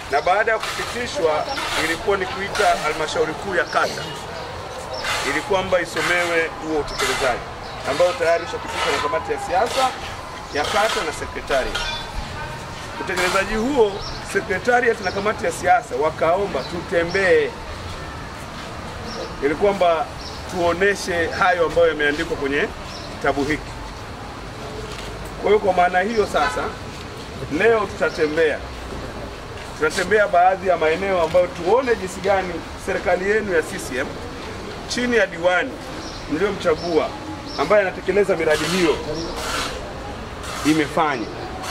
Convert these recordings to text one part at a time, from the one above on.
na baada ya kupitishwa ilikuwa ni kuita halmashauri kuu ya kata ili kwamba isomewe huo utekelezaji ambao tayari ushapitishwa na kamati ya siasa ya kata na sekretariat. Utekelezaji huo sekretariat na kamati ya siasa wakaomba tutembee, ili kwamba tuoneshe hayo ambayo yameandikwa kwenye kitabu hiki. Kwa hiyo kwa maana hiyo sasa, leo tutatembea tunatembea baadhi ya maeneo ambayo tuone jinsi gani serikali yenu ya CCM chini ya diwani mliomchagua ambaye anatekeleza miradi hiyo imefanya.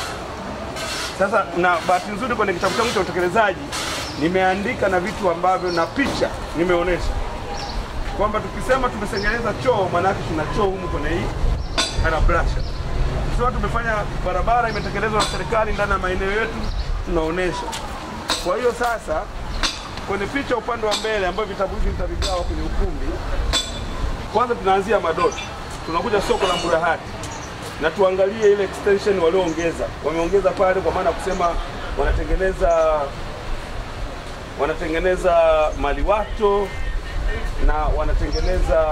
Sasa na bahati nzuri kwenye kitabu changu cha utekelezaji nimeandika na vitu ambavyo na picha nimeonyesha kwamba tukisema tumetengeneza choo, maanake tuna choo humu kwenye hii harabrasha. Sasa tumefanya barabara imetekelezwa na serikali ndani ya maeneo yetu, tunaonesha. Kwa hiyo sasa kwenye picha upande wa mbele ambayo vitabu hivi nitavigawa kwenye ukumbi, kwanza tunaanzia Madoti, tunakuja soko la Mburahati na tuangalie ile extension walioongeza. Wameongeza pale kwa maana ya kusema wanatengeneza wanatengeneza maliwato na wanatengeneza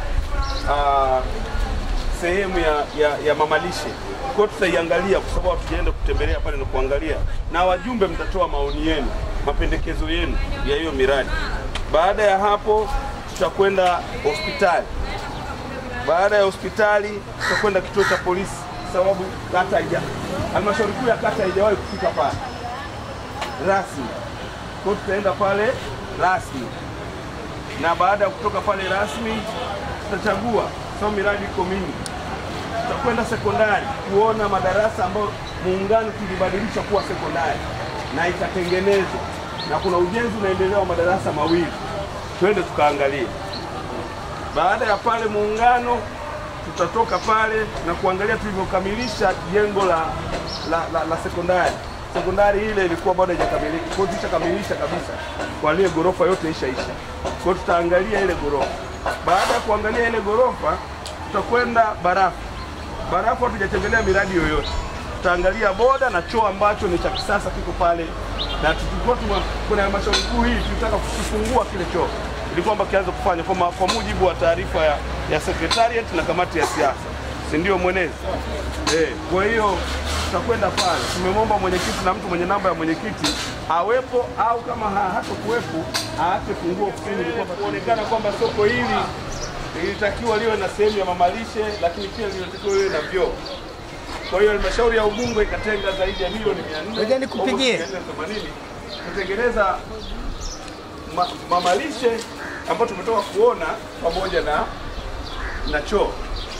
uh, sehemu ya, ya, ya mamalishe. Kwa hiyo tutaiangalia kwa sababu hatujaenda kutembelea pale na kuangalia, na wajumbe mtatoa maoni yenu, mapendekezo yenu ya hiyo miradi. Baada ya hapo tutakwenda hospitali. Baada ya hospitali tutakwenda kituo cha polisi, sababu kata haija halmashauri kuu ya kata haijawahi kufika pale rasmi. Kwa hiyo tutaenda pale rasmi, na baada ya kutoka pale rasmi tutachagua, sababu miradi iko mingi. Tutakwenda sekondari kuona madarasa ambayo muungano tulibadilisha kuwa sekondari na ikatengenezwa, na kuna ujenzi unaendelea wa madarasa mawili, twende tukaangalie. Baada ya pale muungano tutatoka pale na kuangalia tulivyokamilisha jengo la, la, la, la sekondari. Sekondari ile ilikuwa bado haijakamilika, kwa hiyo tushakamilisha kabisa, kwa ile ghorofa yote ishaisha. Kwa hiyo tutaangalia ile ghorofa. Baada ya kuangalia ile ghorofa, tutakwenda barafu. Barafu hatujatembelea miradi yoyote, tutaangalia boda na choo ambacho ni cha kisasa kiko pale, na tulikuwa tuma- kuna halmashauri kuu hii tulitaka kukifungua kile choo ili kwamba kianze kufanya kwa, ma- kwa mujibu wa taarifa ya, ya secretariat na kamati ya siasa, si ndio mwenezi? Eh, kwa hiyo tutakwenda pale. Tumemwomba mwenyekiti na mtu mwenye namba ya mwenyekiti awepo, au kama ha- hatakuwepo aache funguo ofisini, ili kwamba kuonekana kwamba soko hili lilitakiwa liwe na sehemu ya mamalishe, lakini pia lilitakiwa liwe na vyoo. Kwa hiyo halmashauri ya Ubungo ikatenga zaidi ya milioni 400 Ngoja nikupigie. almost 480 kutengeneza ma, mamalishe ambayo tumetoka kuona pamoja na na choo.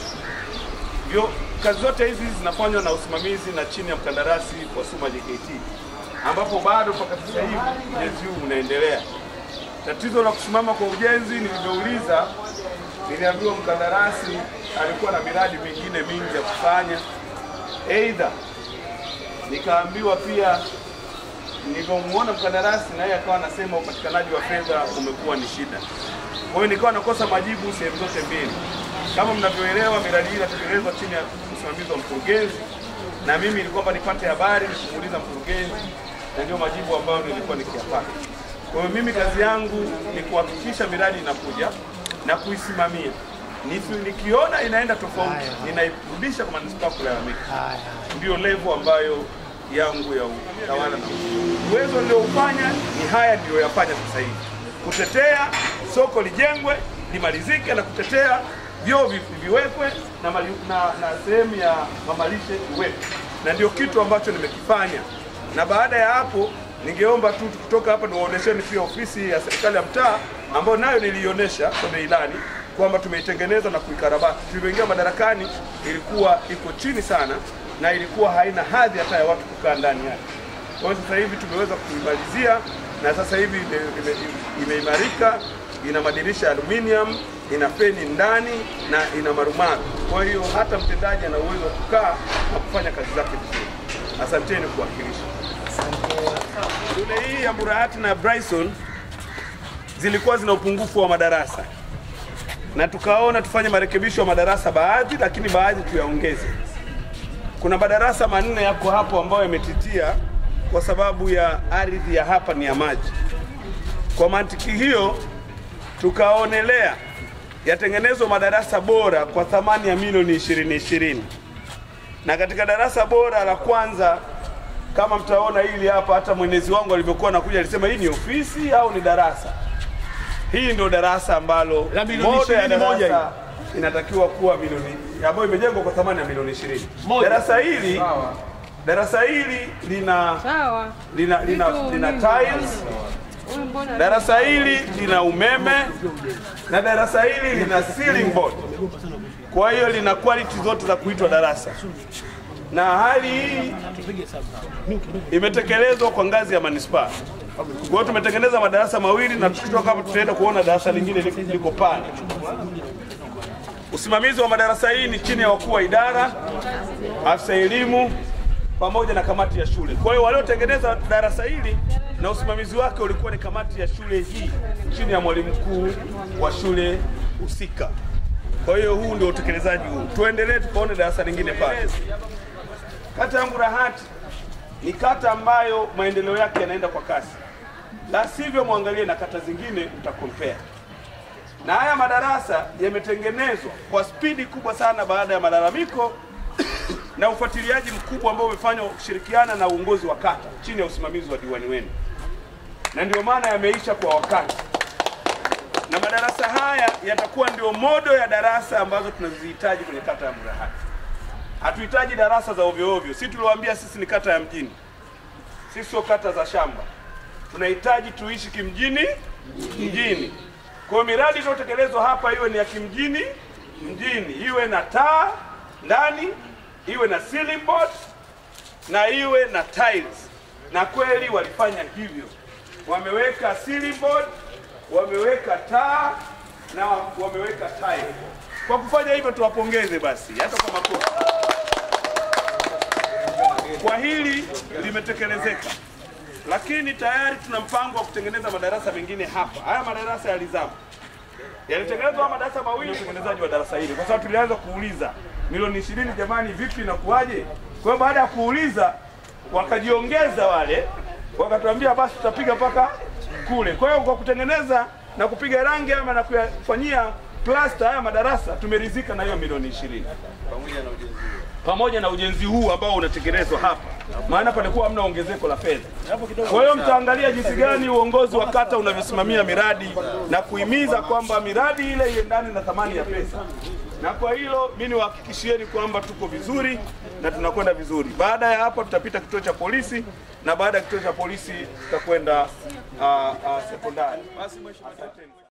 Vyo, kazi zote hizi zinafanywa na usimamizi na chini ya mkandarasi wa Suma JKT, ambapo bado mpaka sasa hivi ujenzi huu unaendelea. Tatizo la kusimama kwa ujenzi, nilivyouliza, niliambiwa mkandarasi alikuwa na miradi mingine mingi ya kufanya, aidha nikaambiwa pia nilivyomwona mkandarasi na yeye akawa anasema upatikanaji wa fedha umekuwa ni shida. Kwa hiyo nikawa nakosa majibu sehemu zote mbili. Kama mnavyoelewa, miradi hii inatekelezwa chini ya usimamizi wa mkurugenzi, na mimi ili kwamba nipate habari nikuuliza mkurugenzi, na ndio majibu ambayo nilikuwa nikiyapata. Kwa hiyo mimi kazi yangu ni kuhakikisha miradi inakuja na kuisimamia. Nisi- Nikiona inaenda tofauti, ninairudisha kwa manispaa kulalamika ndio level ambayo yangu ya utawala na uwezo nilioufanya ni haya ndio yafanya sasa hivi, kutetea soko lijengwe limalizike na kutetea vyoo vi- viwekwe na, mali- na, na sehemu ya mamalishe iwekwe, na ndio kitu ambacho nimekifanya. Na baada ya hapo, ningeomba tu kutoka hapa niwaonesheni pia ofisi ya serikali ya mtaa ambayo nayo niliionyesha kwenye ilani kwamba tumeitengeneza na kuikarabati. Tulivyoingia madarakani ilikuwa iko chini sana na ilikuwa haina hadhi hata ya watu kukaa ndani yake. Kwa hiyo sasa hivi tumeweza kuimalizia na sasa hivi ime- ime- imeimarika, ina madirisha ya aluminium, ina feni ndani na ina marumaru. Kwa hiyo hata mtendaji ana uwezo wa kukaa na kufanya kazi zake vizuri. Asanteni kuwakilisha. Shule hii ya Burahati na Bryson zilikuwa zina upungufu wa madarasa na tukaona tufanye marekebisho ya madarasa baadhi, lakini baadhi tuyaongeze. Kuna madarasa manne yako hapo ambayo yametitia kwa sababu ya ardhi ya hapa ni ya maji. Kwa mantiki hiyo, tukaonelea yatengenezwe madarasa bora kwa thamani ya milioni ishirini ishirini, na katika darasa bora la kwanza kama mtaona hili hapa, hata mwenezi wangu alivyokuwa anakuja alisema hii ni ofisi au ni darasa. Hii ndio darasa ambalo La milioni moja ya ishirini moja darasa inatakiwa kuwa milioni ambayo imejengwa kwa thamani ya milioni ishirini. Moja. Darasa hili darasa hili lina Sawa. lina lina, Vitu lina nini? tiles. Huyu mbona Darasa hili lina umeme na darasa hili lina ceiling board. Kwa hiyo lina quality zote za kuitwa darasa, na hali hii imetekelezwa kwa ngazi ya manispaa. Kwa hiyo tumetengeneza madarasa mawili na tukitoka hapa tutaenda kuona darasa lingine liko- liko pale. Usimamizi wa madarasa hii ni chini ya wakuu wa idara, afisa elimu pamoja na kamati ya shule. Kwa hiyo waliotengeneza darasa hili na usimamizi wake ulikuwa ni kamati ya shule hii chini ya mwalimu mkuu wa shule husika. Kwa hiyo huu ndio utekelezaji huu. Tuendelee tukaone darasa lingine pale. Kata ya Mburahati ni kata ambayo maendeleo yake yanaenda kwa kasi, la sivyo mwangalie na kata zingine mtakompea na haya madarasa yametengenezwa kwa spidi kubwa sana baada ya malalamiko na ufuatiliaji mkubwa ambao umefanywa kushirikiana na uongozi wa kata chini ya usimamizi wa diwani wenu, na ndio maana yameisha kwa wakati, na madarasa haya yatakuwa ndio modo ya darasa ambazo tunazihitaji kwenye kata ya Mburahati. Hatuhitaji darasa za ovyo ovyo. Sisi tuliwaambia sisi ni kata ya mjini, sisi sio kata za shamba. Tunahitaji tuishi kimjini mjini. Kwa hiyo miradi iliyotekelezwa hapa iwe ni ya kimjini mjini, iwe na taa ndani, iwe na ceiling board na iwe na tiles, na kweli walifanya hivyo. Wameweka ceiling board, wameweka taa na wameweka tile. Kwa kufanya hivyo tuwapongeze basi, hata kwa makofi. Kwa hili limetekelezeka, lakini tayari tuna mpango wa kutengeneza madarasa mengine hapa. Haya madarasa yalizama, yalitengenezwa haya madarasa mawili, utengenezaji wa darasa hili, kwa sababu tulianza kuuliza milioni ishirini, jamani, vipi inakuwaje? Kwa hiyo baada ya kuuliza wakajiongeza wale, wakatuambia basi tutapiga mpaka kule. Kwa hiyo kwa kutengeneza na kupiga rangi ama na kuyafanyia plasta haya madarasa tumeridhika na hiyo milioni ishirini pamoja na ujenzi huu ambao unatekelezwa hapa, maana palikuwa hamna ongezeko la fedha. Kwa hiyo mtaangalia jinsi gani uongozi wa kata unavyosimamia miradi na kuhimiza kwamba miradi ile iendane na thamani ya pesa, na kwa hilo mimi niwahakikishieni kwamba tuko vizuri na tunakwenda vizuri. Baada ya hapo tutapita kituo cha polisi na baada ya kituo cha polisi tutakwenda uh, uh, sekondari. Asanteni.